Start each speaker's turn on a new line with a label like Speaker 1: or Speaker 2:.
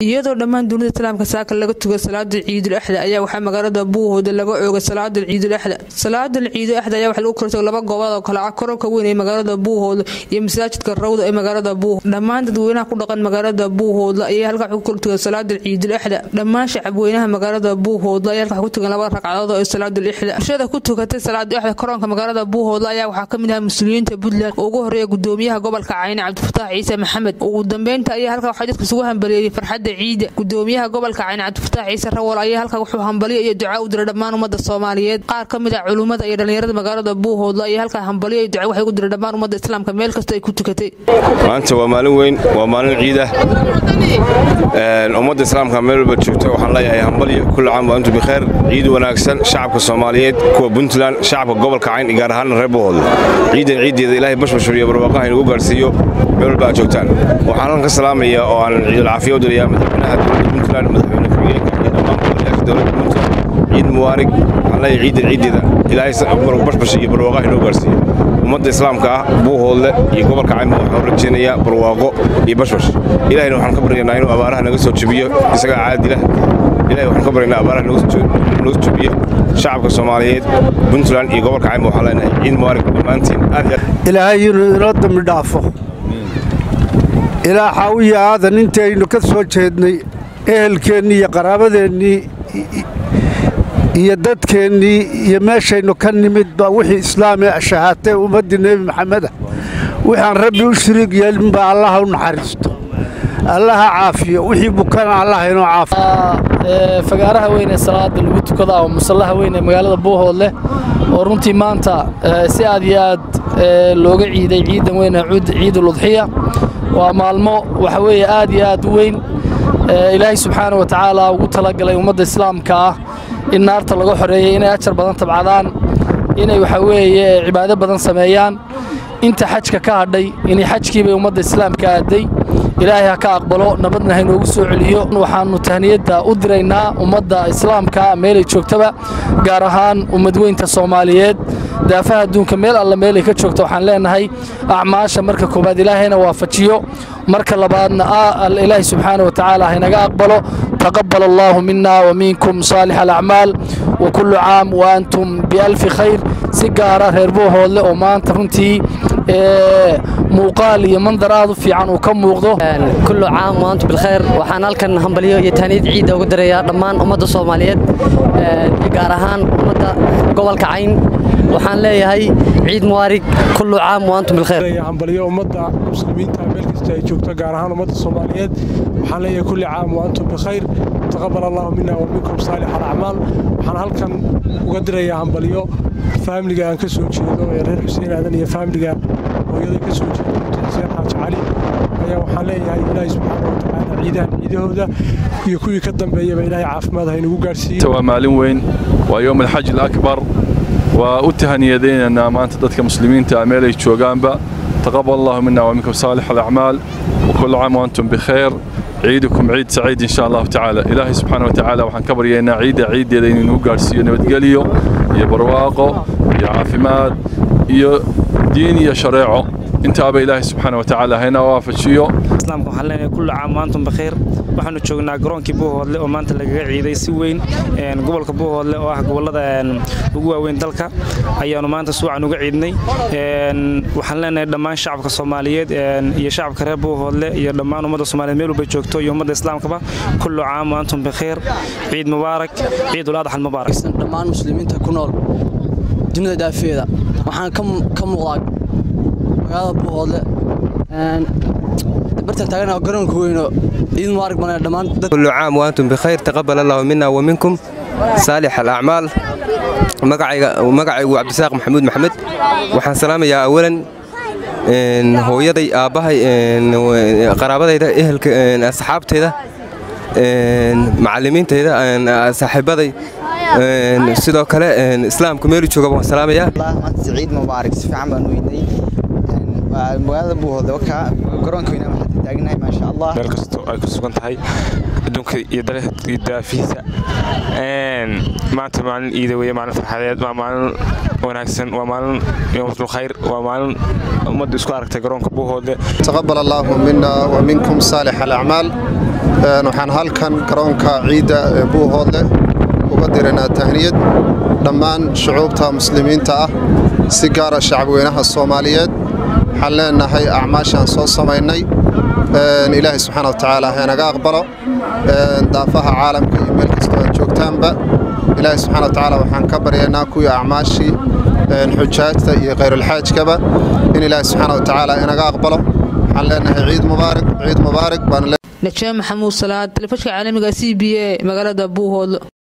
Speaker 1: iyadoo dhammaan dunida islaamka saaka laga tuga salaada ciidul axda ayaa waxaa magaalada buuhooda laga oogay salaada ciidul axda salaada ciidul axda ayaa waxa lagu kala tago laba goobood oo kale ah kororka weyn ee magaalada buuhooda iyo masaajidka rawda ee magaalada buuhood dhammaan dadweynaha ku dhaqan magaalada buuhooda ayaa halkaa ku kala tugan salaada ciidul axda dhammaan shacabweynaha magaalada buuhooda ayaa halkaa ku tugan laba ragcadood oo salaadul ixda bulshada ku tukatay salaada axda koronka magaalada buuhooda ayaa waxaa kamid ah muslimiinta puntland oo ugu horeeya gudoomiyaha gobolka cayne cabdifataax ciise maxamed ugu dambeynta ayaa halkaa waxaa dadka isugu hambaliyeeyey farxadda ciida gudoomiyaha gobolka cayne cabdifataax ciise rawal ayaa halkaa wuxuu hambalyo iyo duca u diray dhammaan ummadda soomaaliyeed qaar ka mid ah culummada iyo dhallinyarada magaalada buuhoodla ayaa halkaa hambalyo iyo duca waxay u diray dhammaan ummadda islaamka meel kasta ay ku tukatay
Speaker 2: maanta waa maalin weyn waa maalin ciida ummadda islaamka meel walba joogta waxaan leeyahay hambalyo kulli caam waa antum bikheer ciid wanaagsan shacabka soomaaliyeed kuwa puntland shacabka gobolka cayn gaar ahaan reer buuhoodle ciidan ciiddeeda ilaahay bashbashur iyo barwaaqaha inugu gaarsiiyo meel walba aad joogtaan waxaan halkan ka salaamaya oo aan ciidul caafiya u dirayaa madaxweynaha dowladda puntland madaxweyne ku-xigeenka iyo dhammaan golayaasha dowladda puntland ciid muwaarig waxaan leeyahay ciidan ciiddeeda ilaahay bashbash iyo barwaaqaha inoo gaarsiiyo ummadda islaamka ah buuhoodle iyo gobolka cayn waxaan rajaynayaa barwaaqo iyo bashbash ilahayna waxaan ka baryaynaa inuu abaaraha naga soo jebiyo isagaa caadila ilahay waxaan ka baryaynaa abaaraha nooga jebiyo shacabka soomaaliyeed puntland iyo gobolka cayn waxaan leenahay ciid muwaarig dhammaantiin aad
Speaker 3: ilaahay inuu inoo dambi dhaafo ilaa xaawiya aadan intaynu ka soo jeednay ehelkeennii iyo qaraabadeennii iyo dadkeennii iyo meeshaynu ka nimid baa wixii islaamee shahaatee ummaddii nebi maxameda wixaan rabbi u shiriig yeelinbaa allaha u naxariisto allaha caafiyo wixii bukana allaha inoo caafiyo
Speaker 4: fagaaraha weyn ee salaada lagu tukada oo musallaha weyn ee magaalada buuhoodleh oo runtii maanta si aad iyo aad looga ciiday ciidan weyn ee ciidul udxiya waa maalmo waxa weeye aad iyo aad u weyn ilaahay subxaana wa tacaala ugu talagalay ummadda islaamka ah in naarta laga xoreeyey inay ajar badan tabcadaan inay waxa weeye cibaado badan sameeyaan inta xajka ka hadhay inay xajkiibay ummadda islaamka aaday ilaahay ha ka aqbalo nabadna haynoogu soo celiyo waxaannu tahniyadda u diraynaa ummadda islaamka meelay joogtaba gaar ahaan ummadweynta soomaaliyeed daafaha adduunka meel alla meelay ka joogto waxaan leenahay acmaasha marka koowaad ilaahayna waafajiyo marka labaadna ilaahay subxaana wa tacaala haynaga aqbalo taqabal allaahu mina wa minkum saalix alacmaal wa kullu caam wa antum bialfi khayr si gaara reer buuhoodle oo maanta runtii muuqaal iyo mandar aad u fiican uu ka muuqdo
Speaker 5: kullu caam wa antum bilkhayr waxaan halkan hambalyo iyo taaniyad ciidda uga dirayaa dhammaan ummadda soomaaliyeed gaar ahaan ummadda gobolka cayn waxaan leeyahay ciid muwaarig kullu caam wa antum bilkhayr
Speaker 6: hambalyo ummadda muslimiinta meel kasta ay joogto gaar ahaan ummadda soomaaliyeed waxaan leeyahay kulli caam wa antum bikhayr taqabal allahu mina wa minkum saalix alacmaal waxaan halkan uga dirayaa hambalyo faamiliga aan ka soo jeedo ee reer xuseen aadan iyo faamiliga hooyada ka soo jeedo xuseen xaaji cali ayaa waxaan leeyahay ilaahay subxaana wa tacaala ciidahan ciidahooda iyo kuwii ka dambeeyaba ilaahay caafimaad ha inagu gaarsiiyo
Speaker 7: waa maalin weyn waa yowm alxaj alakbar waa u tahaniyadaynaynaa maanta dadka muslimiinta meel ay joogaanba taqabal allahu mina wa minkum saalix alacmaal وكل عام وأنتم بخير عيدكم عيد سعيد إن شاء الله تعالى إلهي سبحانه وتعالى وحن كبر ينا عيد عيد يدين نوغارسيو نبتقليو يا برواقو يا عافماد يا دين يا شريعه انت أبا إلهي سبحانه وتعالى هنا وافشيو
Speaker 8: islaamka waxaan leenahay kullu caam maantum bakhiir waxaanu joognaa garoonkii buuhoodle oo maanta lagaga ciiday si weyn gobolka buuhoodle oo ah gobolada ugu waaweyn dalka ayaanu maanta suucan uga ciidnay waxaan leenahay dhammaan shacabka soomaaliyeed iyo shacabka reer buuhoodle iyo dhammaan ummadda soomaaliyeed meel walba joogto iyo ummadda islaamkaba kullu caam maantum bakhiir ciid mubaarak ciidul adxa mubaarak
Speaker 9: dhammaan muslimiinta ku nool dunida daafeeda waxaan ka muuqdaa magaalada buuhoodle bartan taagana garoonka weyno ciid mubaarak bana dhammaan
Speaker 10: كل عام وأنتم بخير تقبل الله منا ومنكم صالح الأعمال magacaygu cabdisaaq maxamuud maxamed waxaan salaamayaa awalan hooyaday aabbahay qaraabadayda ehelka asxaabteyda macallimiintayda saaxiibaday sidoo kale islaamku meelu joogaba waan salaamayaa
Speaker 11: ciid mubaarak si fiican baan u weynay magaalada buuhoodle wakaa garoonka weynaa waxaan taagnahay maasha allah
Speaker 12: meel kastoo ay ku sugan tahay adduunka iyo daafihiisa maanta maalin ciida weeye maalin farxadeed waa maalin wanaagsan waa maalin yowmatul khayr waa maalin ummaddu isku aragtay garoonka buuhoodle
Speaker 13: تقبل الله منا ومنكم صالح الأعمال waxaan halkan garoonka ciidda ee buuhoodle uga diraynaa tahniyad dhammaan shucuubta muslimiinta ah si gaara shacabweynaha soomaaliyeed waxaan leenahay acmaashaan soo samaynay ilaahay subxaana wa tacaala haynaga aqbalo daafaha caalamka iyo meel kastoo aad joogtaanba ilaahay subxana wa tacaala waxaan ka baryaynaa kuwii acmaashii xujaajta iyo khayrulxaajkaba in ilaahay subxaana wa tacaala inaga aqbalo waxaan leenahay ciid mubaarak ciid mubaarak baan
Speaker 1: najaa maxamuud salaad telefishka caalamiga c b a magaalada buuhoodlo